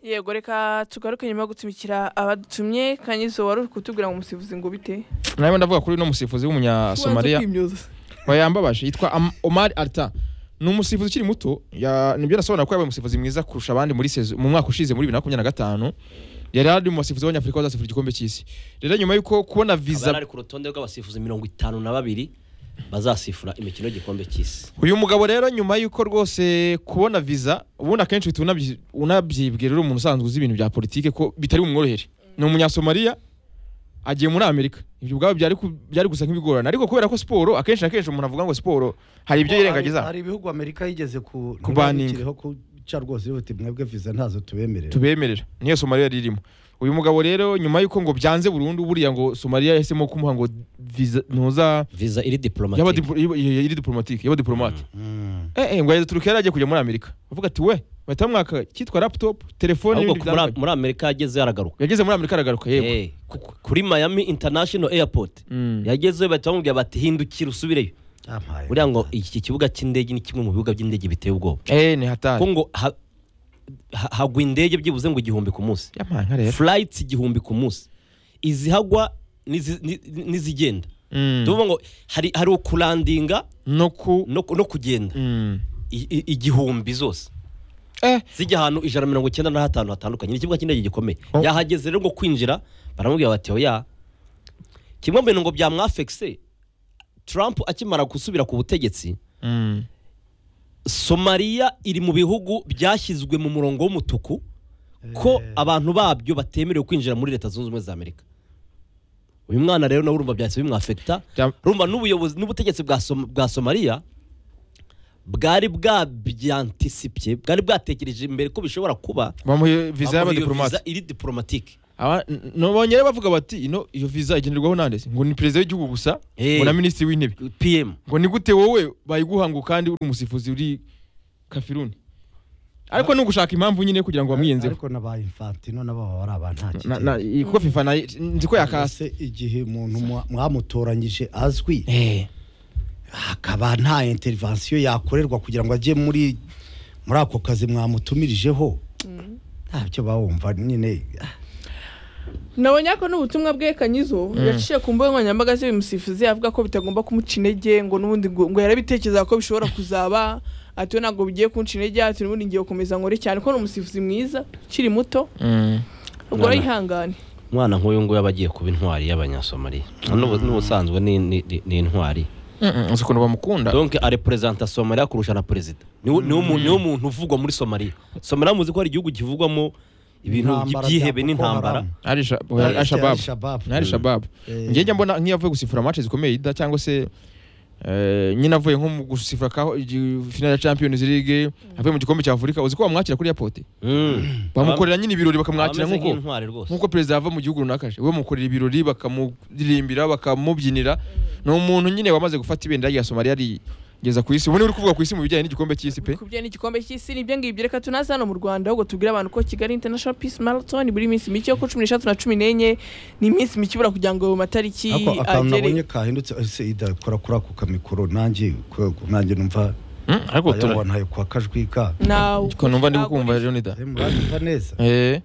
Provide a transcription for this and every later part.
yego reka tugaruke nyuma yo gutumikira abadutumye kanyizo wari uri kutubwira ngo umusifuzi ngo bite nawe ndavuga kuri uno musifuzi w'umunyasomaliya yambabaje yitwa Am- Omar Alta ni umusifuzi ukiri muto ya- nibyo nasobanura ko yabaye umusifuzi mwiza kurusha abandi muri saison- mu mwaka ushize muri 2025 yari ari mu basifuzi b'abanyafurika bazasifura igikombe cy'isi rero nyuma y'uko kubona Abari visa ari ku rutonde rw'abasifuzi mirongo itanu na babiri bazasifura imikino y'igikombe cy'isi uyu mugabo rero nyuma y'uko rwose kubona visa ubundi akenshi uhita unabyi- unabyibwira uri umuntu usanzwe uzi ibintu bya politike ko bitari bumworohere ni umunyasomaliya agiye muri amerika ibyo ubwabo byari ku- byari gusa nk'ibigorana ariko kubera ko siporo akenshi na kenshi umuntu avuga ngo siporo hari ibyo yirengagiza hari ibihugu amerika yigeze ku Kubaninga. ntibabikiriho kuca rwose yuti mwebwe viza ntazo tubemerera tubemerera niyo somaliya yari irimo uyu mugabo rero nyuma y'uko ngo byanze burundu buriya ngo somaliya yahisemo kumuha ngo visa ntuza viza iri yaba diplomatique diplo- yaba- yari diplomatike yaba diplomate Mm. eh eh ngo yari turukiya yari agiye kujya muri amerika bavuga ati we bahita bamwaka kitwa laptop telefone ahubwo n'ibindi ko muri- bitandukanye." muri amerika yageze yaragaruka yageze muri amerika aragaruka yego Eh, ku- ku- kuri miami international airport Mm. yagezeyo bahita bamubwira bati hindukira usubireyo Yampaye. buriya ngo iki kibuga cy'indege ni kimwe mu bibuga by'indege biteye ubwoba eh ni hatari ko ngo ha- ha- hagwa indege byibuze ngo igihumbi ku munsi yampaye nka rero flights igihumbi ku munsi izihagwa n'izi- ni- n'izigenda Mm. tuvuga ngo hari hari ukurandinga no ku no ku- no kugenda Mm. I- i- igihumbi zose eh zijya ahantu ijana na mirongo icyenda na hatanu hatandukanye ni ikibuga cy'indege gikomeye Oh. yahageze rero ngo kwinjira baramubwira bati oya kimwe mu bintu ngo byamwafekise Trump akimara gusubira ku butegetsi Mm. somaliya iri mu bihugu byashyizwe mu murongo w'umutuku ko abantu babyo batemerewe kwinjira muri leta zunze ubumwe za amerika uyu mwana rero nawe urumva byahise bimwafekita Bya- rumva n'ubuyobozi n'ubutegetsi bwa Som- bwa somaliya bwari bwabyantisipye bwari bwatekereje imbere ko bishobora kuba bamuhe visa y'aba bamuha iyo diplomate viza iri diplomatike Aba- n- n- bongere bavuga bati ino iyo visa igenerwaho nande se?" ngo ni perezida w'igihugu gusa Eh. ngo na minisitiri w'intebe pm ngo ni gute wowe bayiguha ngo kandi uri umusifuzi uri kafiruni ariko ni ugushaka impamvu nyine kugira ngo bamwiyenzeho ariko na ba infantino nabo baba ari Na- na- abantakigera iyi- kuko fifa nayo nzi ko yakase yakase igihe umuntu mwa- mwamutoranyije azwi hakaba nta intervention yakorerwa kugira ngo ajye muri muri ako kazi mwamutumirijeho ntabyo bawumva nyine nabonye ko n'ubutumwa bwe kanyizo yaciye ku mbuga nkoranyambaga z'uyu musifuzi avuga ko bitagomba kumuca intege ngo n'ubundi ngo ngo yarabitekereza ko bishobora kuzaba ati we ntabwo bigiye kunca intege ati n'ubundi ngiye gukomeza nkore cyane ko ni umusifuzi mwiza ukiri muto ubwo Mwana. arihangane umwana nk'uyu nguyu aba agiye kuba intwari y'abanyasomaliya N'ubu- n'ubusanzwe ni- ni ni- ni intwari uzi ukuntu bamukunda donc areperezanta somaliya kurusha na perezida niwo niwo mu- niwo muntu uvugwa muri somaliya somaliya muzi ko hari igihugu kivugwamo ibintu Intambara by'ihebe bya Boko n'intambara Haram. ari sha- Ari- ari shababu ari Shababu. ni ari shababu Eh. njye njya mbona nk'iyo avuye gusifura amace zikomeye yida cyangwa se eh, nyine avuye nko mu gusifura kaho igi- final ya champions league avuye mu gikombe cya afurika uzi ko bamwakira kuri airport Mm. bamukorera nyine ibirori bakamwakira Abameze nk'uko nk'intwari rwose nkuko perezida yava mu gihugu runaka aje we mukorera ibirori bakamuririmbira bakamubyinira ni umuntu nyine wamaze gufata ibendera rya somaliya rigeza ku isi ubu ni uri kuvuga ku isi mu bijyanye n'igikombe cy'isi pe kubye n'igikombe cy'isi nibyo ngibyo reka tunaze hano mu rwanda ahubwo tubwire abantu ko kigali international peace marathon buri minsi mike yo ku cumi n'eshatu na cumi n'enye ni iminsi mike ibura kugira ngo ayo matariki ako akantu nabonye agere kahindutse ese ida kora kuri ako kamikoro nanjye kwe- nanjye numva Mm, ariko tura- ayobona ayo kwa kajwi ka nawe ko numva ndi kukumva rero nida Eh, muranyumva neza eh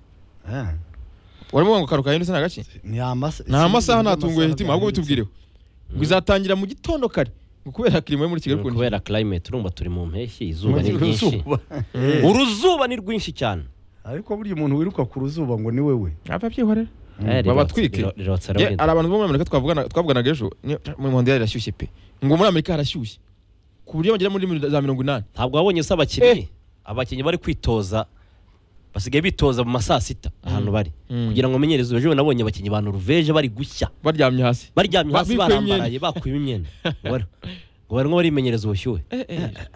Eh, warimo ngo karuka yindutse nta gake ni amasa- nta masaha sinzi natunguye amasaha hitima ahubwo byahindutse. bitubwireho ngo izatangira mu gitondo kare ngo kubera kirimo yo muri kigali ukuntu kubera climate urumva turi mu mpeshyi izuba ni ryinshi Uzuba. Eh, uruzuba ni rwinshi cyane ariko burya umuntu wiruka ku ruzuba ngo ni wewe ava byihorera Eh, rirotse- babatwike. riro- rirotse Ye, rero. hari abantu bo muri amerika twavugana- twavuganaga ejo ni- mu muhondo yari irashyushye pe ngo muri amerika harashyushye ku buryo bagera muri za mirongo inani ntabwo wabonye se abakinnyi abakinnyi bari kwitoza basigaye bitoza mu ma saa sita ahantu bari Mm. kugira ngo umenyereze ejo nabonye abakinnyi ba noruveje bari gushya baryamye hasi baryamye Ba- hasi bikuye barambaraye bakuyemo imyenda Ubona? ngo barimo barimenyereza ubushyuhe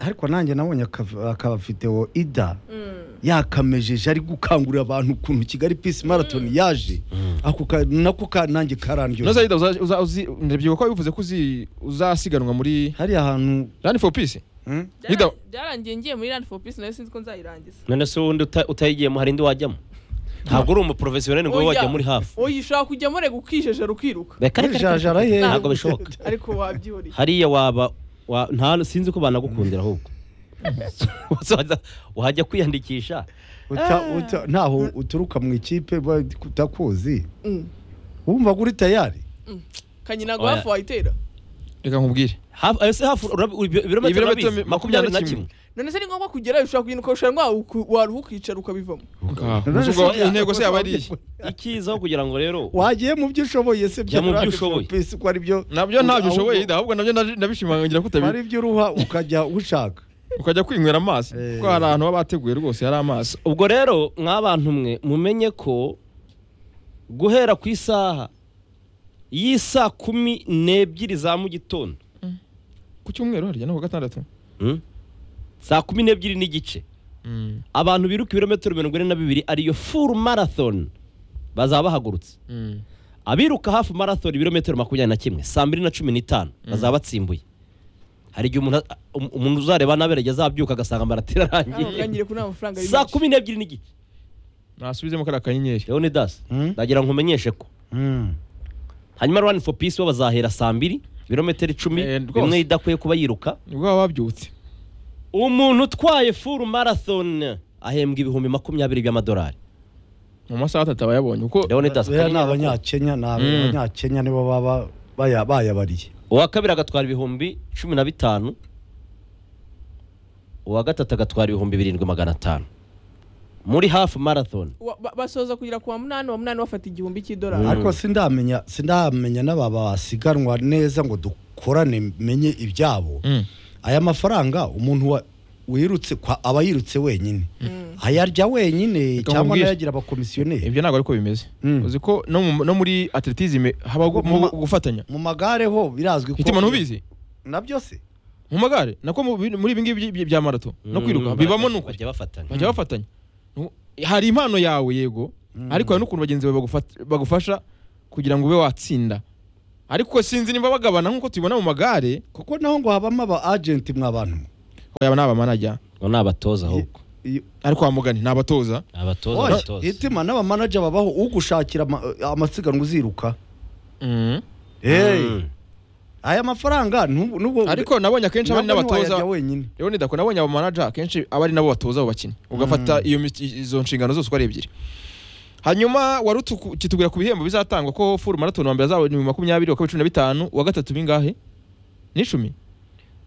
ariko nanjye nabonye aka- akavidewo ida yakamejeje ari gukangurira abantu ukuntu kigali peace marathon yaje ako ka- nako ka- nanjye No karandyo Saida uza- uza- uzi- ndabyibuka ko bivuze ko uzi- uzasiganwa muri hariya hantu Run for Peace. hmm? Nida- byarangiye ngiye muri rand for peace nayo sinzi ko nzayirangiza none se uwundi uta- utayigiyemo hari indi wajyamo ntabwo uri umuporofesiyoneri ngo wowe Oya. wajya muri hafi oya ushobora kujyamo reka ukijejeru ukiruka Reka- reka- reka- Jajara reka- ye. ntabwo bishoboka ariko wabyihoreye hariya waba wa- nta sinzi ko banagukundira ahubwo Wose waza- wajya kwiyandikisha uta, Ah. uta, ntaho uturuka mu ikipe ba- utakuzi Mm. wumva ko uri tayari kanyina Oya. hafi wayitera reka nkubwire Hafi- ayo se hafi urabi- ibi- ibirometero Ibirometero urabizi? makumyabiri na kimwe none se ni ngombwa kugerayo ushobora kwinuka ushobora waruha ukicara ukabivamo Ngaho. None se Ubwo uriya- intego se yaba ari iyi ikizaho kugira ngo rero wagiye mu byo ushoboye se Jya mu byo Brad ushoboye. Forbes ko ari byo nabyo ntabyo ahubwo- ushoboye Ida, ahubwo nabyo naje- nabishimangira ko ari utabi byo uruha ukajya ushaka ukajya kwinywera amazi Eh. kuko hari ahantu baba bateguye rwose hari amazi ubwo rero mw'abantu mwe mumenye ko guhera ku isaha y'isaa kumi n'ebyiri za mu gitondo ku cyumweru harya no ku gatandatu hmm? saa kumi n'ebyiri n'igice Mm, abantu biruka ibirometero mirongo ine na bibiri ariyo full marathon bazaba bahagurutse mm, abiruka hafi marathon ibirometero makumyabiri na kimwe saa mbiri na cumi n'itanu bazaba batsimbuye hari igihe umuntu um- umuntu uzareba n'aberege azabyuka agasanga amaratira arangiye ntangire kuri nta mafaranga ari saa menshi kumi n'ebyiri n'igice nasubizemo kariya kanyenyeri leonidas Hmm? ndagira ngo umenyeshe ko Mm. hanyuma rwanda for peace bo bazahera saa mbiri ibirometero icumi Eh, rwose. bimwe idakwiye kuba yiruka nibwo baba babyutse umuntu utwaye full marathon ahembwa ibihumbi makumyabiri by'amadolari mu masaha atatu aba yabonye kuko leonidas buriya ni akamenyero ko- abanyakenya Mm. ni abanyakenya nibo baba baya- bayabariye uwa kabiri agatwara ibihumbi cumi na bitanu uwa gatatu agatwara ibihumbi birindwi magana atanu muri hafu marathon Wa- ba- basoza kugera ku wa munani wa munani bafata igihumbi Mm. cy'idolari ariko sindamenya sindamenya n'ababa basiganwa neza ngo dukorane menye ibyabo Mm, aya mafaranga umuntu wa- wirutse kwa- aba yirutse wenyine ayarya wenyine Reka cyangwa nkubwire. nayagira abakomisiyoneri ibyo ntabwo ariko bimeze Mm. uzi ko no mu- no muri atletisme haba Mu ma- gufatanya mu magare ho birazwi ko hitima ntubizi na byose mu magare nako mu bi- muri ibi ngibi by- bya marato no kwiruka Mm, bibamo nuko bajya bafatanya bajya bafatanya Nu- hari impano yawe yego ariko hari n'ukuntu bagenzi bawe bagufat- bagufasha kugira ngo ube watsinda ariko sinzi niba bagabana nk'uko tubibona mu magare kuko naho ngo habamo aba agenti mwa bantu yaba ni abamanajya ngo ni abatoza ahubwo Iyo- ariko wa mugani ni abatoza Ni abatoza Oya, abatoza hitima n'abamanaja babaho ugushakira ama- amasiganwa uziruka Mm. Hey, Mm. aya mafaranga nubu nubu ariko nabonye akenshi aba ari nabwo ntiwayarya n'abatoza wenyine rero ni dako nabonye abamanaja akenshi aba ari nabo batoza abo bakinnyi ugafata iyo mi- izo nshingano zose uko ari ebyiri hanyuma wari utuku- ukitubwira ku bihembo bizatangwa ko full marathon wa mbere azaba ni makumyabiri uwa kabiri cumi na bitanu uwa gatatu bingahe ni icumi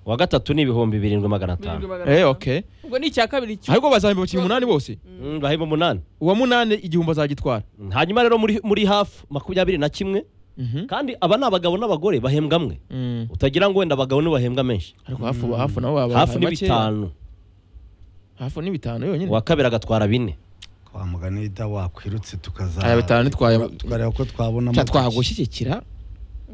uwa gatatu ni ibihumbi birindwi magana atanu eh okay ubwo ni icya kabiri cyo ariko bazahemba abakinnyi umunani bose Mm, bahemba umunani uwa munani igihumbi azagitwara Mm, hanyuma rero muri muri hafu makumyabiri na kimwe Mhm. kandi aba ni abagabo n'abagore bahembwa amwe Mm. utagira ngo wenda abagabo nibo bahembwa menshi ariko hafu hafu nabo baba hafu ni makeya. bitanu hafu ni bitanu yonyine uwa kabiri agatwara bine kwa mugani da wakwirutse tukaza aya bitanu nitwaye tukareba ko twabona cya twahagushyigikira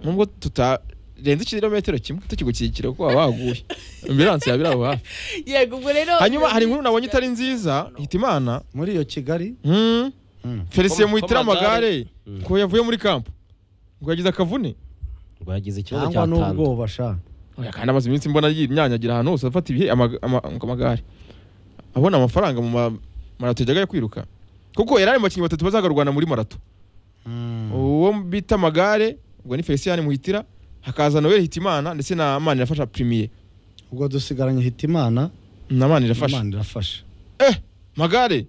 nubwo tutarenze ikirometero kimwe tukigushyigikira kuko waba waguye ambilanse yaba iri aho hafi yego ubwo rero hanyuma hari inkuru nabonye itari nziza hitimana muri iyo kigali Mm. Mm. felicien Ko- muhitira ko amagare. amagare Mm. ko yavuye muri kampo ngo yagize akavune ngo yagize ikibazo cyangwa cya tanda n'ubwoba sha Oya, kandi amaze iminsi mbona yinyanyagira ahantu hose afata ibihe ama- ama- amagare abona amafaranga mu ma- marato yajyaga yo kwiruka kuko yari ari mu bakinnyi batatu bazagarwana muri marato uwo bita amagare ubwo ni felicien muhitira hakaza noel hitimana ndetse na mani irafasha primiye ubwo dusigaranye hitimana na mani irafasha imana irafasha eh magare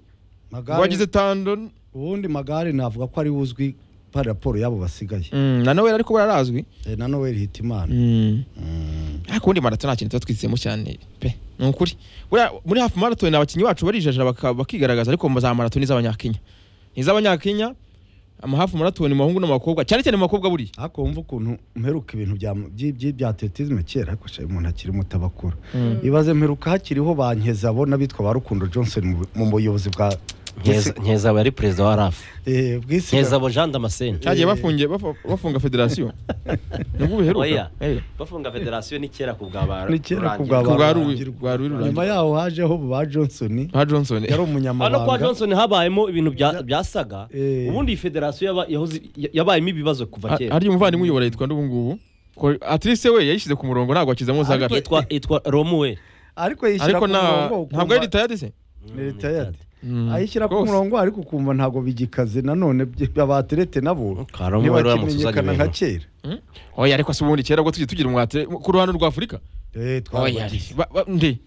magare wagize tando ubundi magare navuga ko ari we uzwi pa raporo y'abo basigaye Mm, na noel ariko bararazwi Eh, na noel hitimana Mm. Mm. ariko ubundi marato nta kintu tuba twizemo cyane pe ni ukuri Buriya muri hafi marato ni abakinnyi bacu barijaja baka- bakigaragaza ariko za marato ni iz'abanyakenya ni iz'abanyakenya amahafu marato ni abahungu n'abakobwa cyane cyane mu bakobwa buriya ariko wumva ukuntu mperuka ibintu bya byi- byi- bya atletisme kera ariko sha umuntu akiri muto aba akura ibaze mperuka hakiriho ba nkeza bo n'abitwa ba rukundo johnson mu- mu buyobozi bwa nkeza yari perezida wa rafu eh, bw'isiganwa nkeza jean damascene cyagiye bafungiye bafu- bafunga federasiyo nibwo Oya. biheruka Eh, bafunga federasiyo ni kera ku bwa ba- Ni kera ku ku bwa ba- bwa Abantu Ruwi- rubyiruko. rwa Ruwi nyuma rurangira yaho hajeho ba johnson ba johnson yari hano kwa umunyamabanga johnson habayemo ibintu bya- byasaga Eh. ubundi iyi federasiyo yaba- yahoze- ya- yabayemo ibibazo kuva A- kera harya umuvandimwe uyobora yitwa nde ubu ngubu ko atlise we yayishyize ku murongo ntabwo akizamo za gato yitwa yitwa romuwe ariko yishyira ariko ku nta murongo ntabwo ari ukumva- ritayadi se ni retired ayishyira ku murongo ariko ukumva ntabwo bigikaze nanone bye- abaterete nabo Karamo rero yaramutse ntibakimenyekana uzanye nka ibintu. kera oya ariko si ubundi kera ubwo tugiye tugira umwate ku ruhande rwa afurika Eh, Oya, twabagize. ba- ba- nde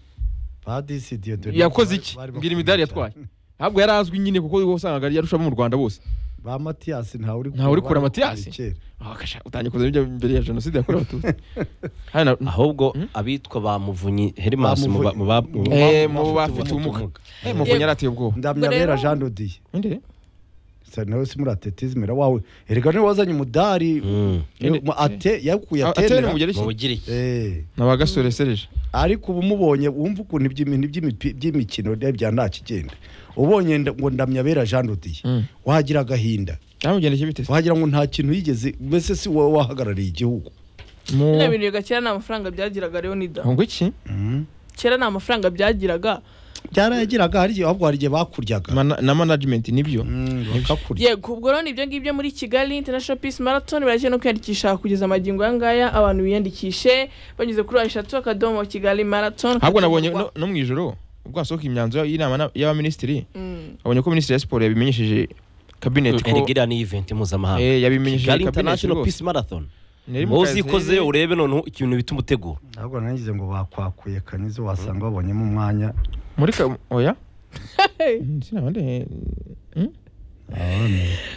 padisi diyodoni yakoze iki mbwira imidari yatwaye ntabwo yari azwi nyine kuko usangaga yarusha abo mu rwanda bose ba matiyasi ntawe uri Ntawe uri kureba Matiyasi? kera. Ah, kasha, utangiye kuza bijya mbere ya jenoside yakorewe abatutsi Hano na- ahubwo abitwa ba muvunyi herimasi mu ba- mu ba- mu ba- Eh, mu mu bafite bafite ubumuga ubumuga. Eh, muvunyi yarateye ubwoba ndamya Ubwo rero- bera jean dodiye Inde? sa nawe si muri atetizimira wawe erega niwe wazanye umudari Mm. Ni- mu- ate yakuye Ah, atera mu atemera Bugereki? mu bugiriki Eh, Nabagasore Serge. ariko ubu umubonye wumva ukuntu iby'imi- iby'imipi- by'imikino bya nta kigenda ubonye nda- ngo ndamya bera jean dodiye Mm. wagira agahinda Yamugendekeye bite se? wagira ngo nta kintu yigeze mbese si wowe wahagarariye igihugu Mu- bino bintu kera nta mafaranga byagiraga leonida ngo iki kera nta mafaranga byagiraga byarayagiraga hari igihe ahubwo hari igihe bakuryaga Mana- na management nibyo Mm, bakakurya yego ubwo rero ibyo ngibyo muri kigali international peace marathon baragiye no kwiyandikisha kugeza amagingo aya ngaya abantu biyandikishe banyuze kuri eshatu akadomo kigali marathon ahubwo nabonye no, no mu ijoro ubwo hasohoka imyanzuro y'inama na- y'abaminisitiri Mm. abonye ko minisitiri ya siporo yabimenyesheje kabinet ko erega iriya ni iventi mpuzamahanga eh, yabimenyesheje kigali kabinet international rwose peace marathon Nari mu wowe kazi. uzikoze urebe noneho ikintu bituma utegura ahubwo nagize ngo bakwakuye kanizo wasanga babonyemo umwanya muri ka oya Hey. sinabande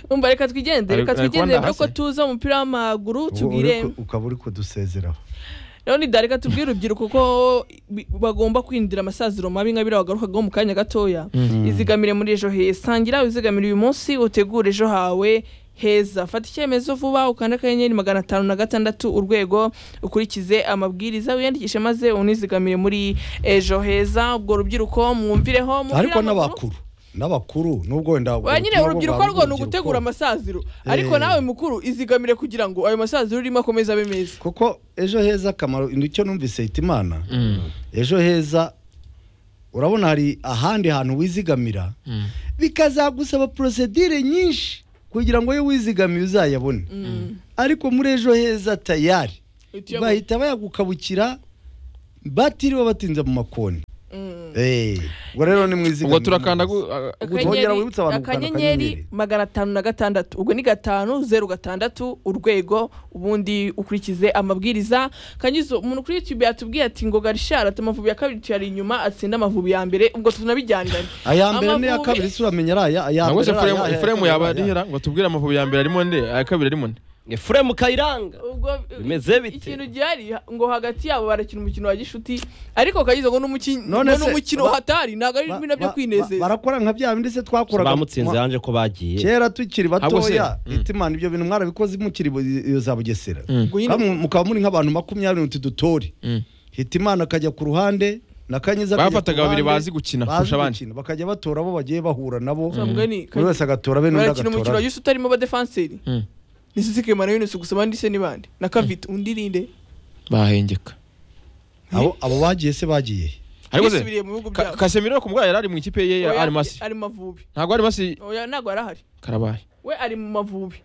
umva reka twigendere reka Ari- ari twigendere kubanda dore ko hasi? tuza umupira w'amaguru Ubu tubwire uri ku- ukaba uri kudusezeraho leonida reka tubwire urubyiruko ko bi- bagomba kwindira amasaziro mabi nka biriya bagarukagaho mu kanya gatoya izigamire muri ejo heza sangira wizigamire uyu munsi utegure ejo hawe heza fata icyemezo vuba ukanda akanyenyeri magana atanu na gatandatu urwego ukurikize amabwiriza wiyandikishe maze unizigamire muri ejo heza ubwo rubyiruko mwumvireho umupira ariko w'amaguru- n'abakuru n'abakuru n'ubwo wenda Oya, nyine ubutumwa urubyiruko bwawe rwo ni bw'urubyiruko, ugutegura amasaziro ariko Eh. nawe mukuru izigamire kugira ngo ayo masaziro urimo akomeze abe meza kuko ejo heza akamaro nicyo numvise hitimana ejo heza urabona hari ahandi hantu wizigamira bikazagusaba porosedire nyinshi kugira ngo iyo wizigamiye uzayabone ariko muri ejo heza tayari Itiyo- bahita bayagukabukira batiriwe batinze mu makoni Mm. Eh, ubwo rero ni mwizigamire ubwo turakanda neza. gu- a- a- Ubu twongera wibutsa abantu gukanda akanyenyeri akanyenyeri. magana atanu na gatandatu ubwo ni gatanu zeru gatandatu urwego ubundi ukurikize amabwiriza kanyizo umuntu kuri youtube yatubwiye ati ngo garishara ati amavubi ya kabiri tuyari inyuma atsinda amavubi ya mbere ubwo tunabijyaniranye aya mbere n'iya Amavubi- kabiri sura amenye ari aya aya nabwo se mbere ari aya, Efuremu- aya Efuremu kabiri yaba ari aya. arihera ngo tubwire amavubi ya mbere arimo nde aya kabiri arimo nde efuremu kayiranga ubwo Bimeze bite? ikintu gihari ngo hagati yabo barakina umukino wa gishuti ariko kanyizo ngo n'umuki- ngo None se- n'umukino ba- hatari ntabwo ari Ba- bino byo ba- ba- kwinezeza barakora nka bya bindi se twakoraga bamutsinze yanje ko bagiye kera tukiri Ahubwo se- batoya Mm. itimana ibyo bintu mwarabikoze mukiri bu- iyo za bugesera Ngo nyine- Kamwe- mukaba muri nk'abantu makumyabiri n'utu dutore Mm. hitimana akajya ku ruhande nakanyiza Bafataga babiri bazi gukina kurusha abandi. bakajya batora abo bagiye bahura nabo Mugani, buri wese agatora be n'undi barakina umukino agatora wa be. gishuti harimo abadefenseri Mm. ni sisike mara yunus gusa abandi se ni bande na kavita undi rinde bahengeka abo abo bagiye se bagiye ariko se yisubiriye mu bihugu Ka- byabo Casemiro ku bwayo yari ari mu ikipe ye ya Oya, Arimasi ari mu mavubi ntabwo Arimasi oya ntabwo arahari karabaye we ari mu mavubi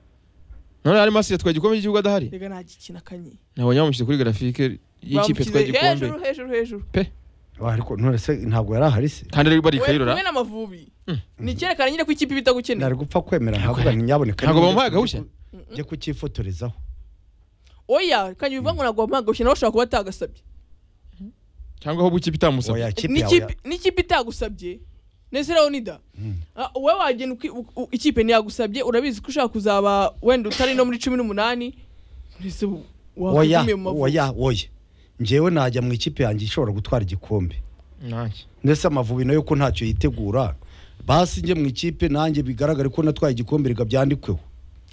none Arimasi yatwaye igikombe cy'igihugu adahari reka ntagikina akanye nabonye bamushyire kuri grafike y'ikipe Bamushyize yatwaye igikombe hejuru hejuru hejuru Wa, ariko none se ntabwo yari ahari se kandi ari bari we kayirora kumwe n'amavubi ni icyerekana nyine ko ikipe iba itagukeneye nari gupfa kwemera nkavuga nti nyaboneka Ntabwo niba bamuhaye njye ku- agahushya? njye kucyifotorezaho oya kanye bivuga ngo ntabwo wamuhagushye nawe ushobora kuba atagasabye cyangwa ahubwo ikipe itamusabye Oya, kipe yawe N'ikipe- n'ikipe itagusabye nese leonida Ah, wowe wagenda uki- u- u- ikipe ntiyagusabye urabizi ko ushaka kuzaba wenda utari no muri cumi n'umunani mbese ubu oya wakwigumiye mu mavubi oya oya njyewe najya mu ikipe yanjye ishobora gutwara igikombe nanjye ndetse amavubi nayo ko ntacyo yitegura basi njye mu ikipe nanjye bigaragare ko natwaye igikombe reka byandikweho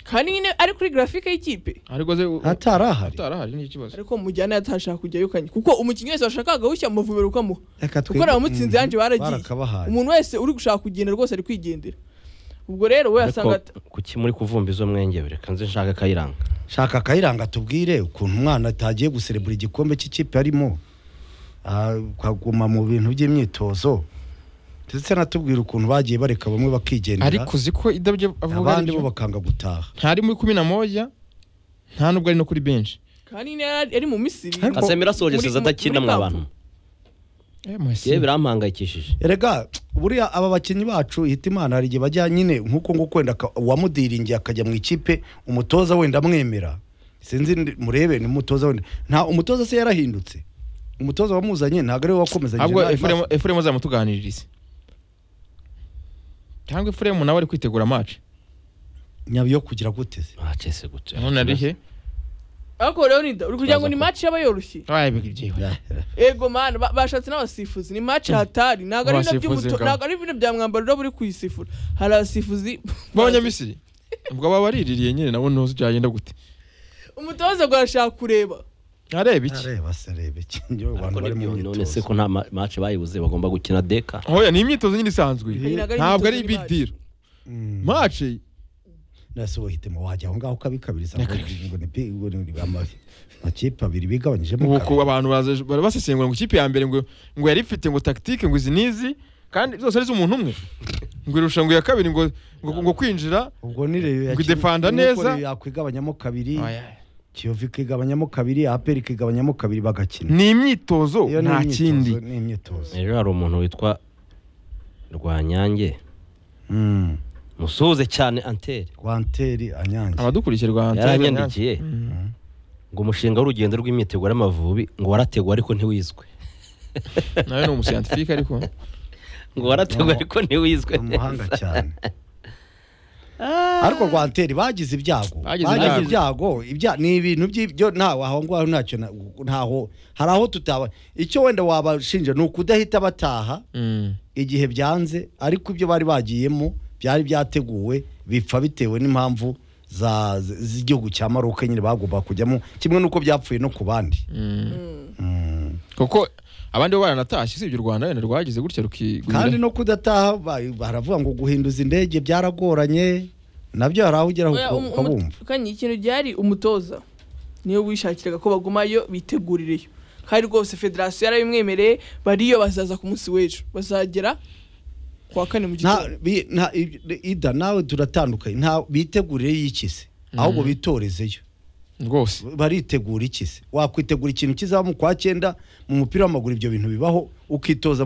kandi nyine ari kuri grafike y'ikipe ariko se u- hatari ahari utarahari ni ikibazo ariko mujyana yatashaka kujyayo kanye kuko umukinnyi wese washakaga gushya mu mavubiro ukamuha reka kuko twige- abamutsinze Mm, yanje baragiye barakabahaye umuntu wese uri gushaka kugenda rwose ari kwigendera ubwo rero we ariko asanga kuki muri kuvumba izo mwenge reka nze nshaka kayiranga shaka akayiranga tubwire ukuntu umwana atagiye guserebura igikombe cy'ikipe arimo Ah, ukaguma mu bintu by'imyitozo ndetse natubwira ukuntu bagiye bareka bamwe bakigendera ariko uzi ko idabyo avuga abandi bo aribyo. bakanga gutaha ntari muri kumi na moja nta nubwo ari no kuri benshi kandi nyine yari ari mu misiri Ariko- kasemira Muri- asogeseza muri- adakina muri mwa kampu. bantu Eh, Messi. yewe birampangayikishije erega buriya aba bakinnyi bacu hitimana hari igihe bajya nyine nk'uko nguko wenda aka- uwamudiringiye akajya mu ikipe umutoza wenda amwemera sinzi ndi- murebe ni umutoza wenda nta umutoza se yarahindutse umutoza wamuzanye ntabwo ariwe wakomezanyije ahubwo n'ayo efuremu maso. efuremu azamutuganiririze cyangwa efuremu nawe ari kwitegura amaci nyabiyo kugira gute se bacese gutya none ari he ariko rero ni da- uri kugira ngo ni match yaba yoroshye wabaye byiwe ego mana ba- bashatse n'abasifuzi ni match hatari ntabwo ari ibintu Abasifuzi by'umuto ngabo. ntabwo ari ibintu bya mwambaro buri kuyisifura hari abasifuzi b'abanyamisiri ubwo baba bariririye nyine nabo ntuzi byagenda gute umutoza ngo arashaka kureba areba iki areba se areba iki njyewe abantu ariko bari mu nibyo none se myitozo ko nta ma- match bayibuze bagomba gukina deka hoya ni imyitozo nyine isanzwe Ntabwo ari ntabwo ari imyitozo big y'imari. deal maci nase uhitemo wajya aho ngaho ukabikabiriza Reka- ngo ni pi- ngo ni ama- amakipe abiri bigabanyijemo ubu kabiri. ku abantu baza- bara- basesengura ngo ikipe ya mbere ngo ngo yari ifite ngo tactique ngo izi n'izi kandi zose ari iz'umuntu umwe ngo irusha ngo iya kabiri ngo ngo- ngo kwinjira ubwo ni reyo Ngo idefanda neza. yakwigabanyamo kabiri Oya. kiyovu ikigabanyamo kabiri aperi ikigabanyamo kabiri bagakina ni imyitozo Iyo ni nta imyitozo, kindi ni imyitozo ejo hari umuntu witwa rwanyange Mm. musuhuze cyane antere kwanteri anyange abadukurikirwa yaranyandikiye ngo umushinga w'urugendo rw'imyiteguro y'amavubi ngo warateguwe ariko ntiwizwe nawe ni umusiyantifike ariko ngo warateguwe ariko ntiwizwe ni umuhanga cyane ariko rwanteri bagize ibyago Bagize ibyago. bagize ibyago ibya- ni ibintu by'ibyo ntaho aho ngaho ntacyo na- ntaho hari aho tutaba icyo wenda wabashinja ni ukudahita bataha Mm. igihe byanze ariko ibyo bari bagiyemo byari byateguwe bipfa bitewe n'impamvu za- z- z'igihugu cya maroke nyine bagomba kujyamo kimwe n'uko byapfuye no ku bandi Mm. kuko abandi bo baranatashye usibye u rwanda wenda rwagize gutya kandi rukigwira no kudataha ba- baravuga ngo guhinduza indege byaragoranye nabyo hari aho ugera Oya, um- umu- ukabumva kandi ikintu byari umutoza niyo wishakiraga ko bagumayo bitegurireyo kandi rwose federasiyo yarabimwemereye bariyo bazaza ku munsi w'ejo bazagera ku wa kane mu nta gitondo bi- nta- i- ida nawe turatandukanye nta bitegurire y'ikize ahubwo bitorezeyo rwose baritegura ikize wakwitegura ikintu kizaba mu kwa cyenda mu mupira w'amaguru ibyo bintu bibaho ukitoza